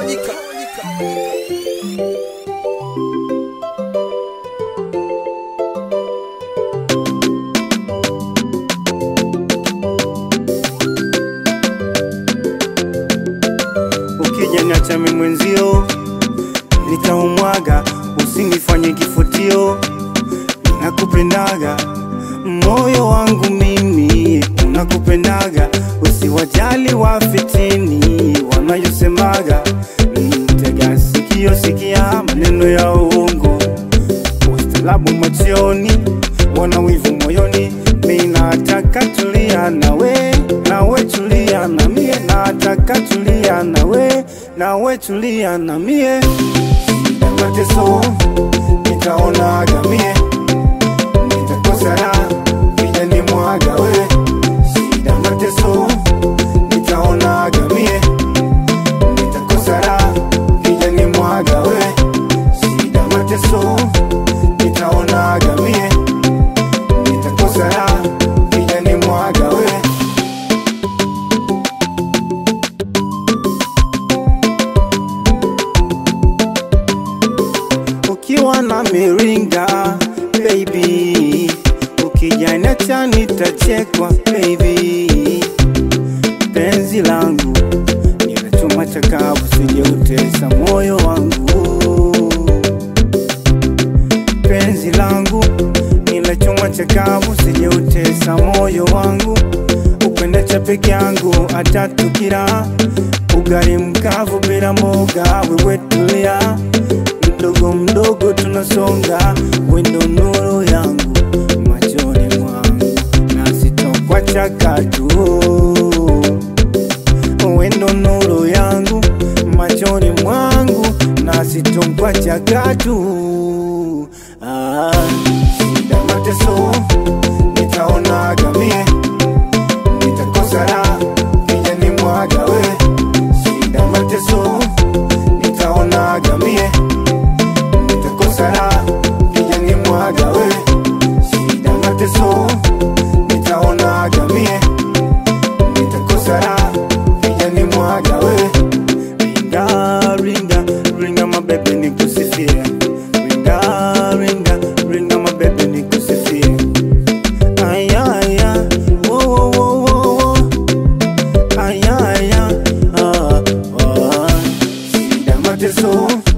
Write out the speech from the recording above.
Tawanyika. Ukija niacha mimi mwenzio, nitaumwaga, usinifanye kifutio. Nakupendaga moyo wangu mimi, unakupendaga, usiwajali wafitini wanayosemaga. Mm, Tega sikio, sikia maneno ya uongo, ustalabu machoni, wana wivu moyoni. Mi nataka tulia nawe, nawe tulia na mie, nataka tulia nawe, nawe tulia na mie. Shida mateso nitaonaga mie, nitakosa raha vija ni mwaga we. Shida mateso nitaonaga mie, nitakosa raha vija ni mwaga we. Shida mateso nitaonaga mie, nitakosa raha vija ni mwaga we. ukiwa na miringa baby, ukijanacha nitachekwa baby, penzi langu nina chuma chakavu, sijeutesa moyo wangu, penzi langu nina chuma chakavu, sijeutesa moyo wangu, upenda cha peke yangu atatukira ugali mkavu bila moga, wewe tulia mdogo mdogo tunasonga, wendo nuru yangu machoni mwangu, na sitokwacha katu. Wendo nuru yangu machoni mwangu, na sitokwacha katu. Ah, shida mateso nitaonaga mie, nitakosa raha vija ni mwaga we. Shida mateso nitaonaga mie nitakosa raha kija ni mwaga we shida mateso nitaonaga mie nitakosa raha kija ni mwaga we ringa ringa ringa mabebe nikusifie ringa ringa ringa mabebe nikusifie aya aya wo wo wo wo wo aya aya ah ah shida mateso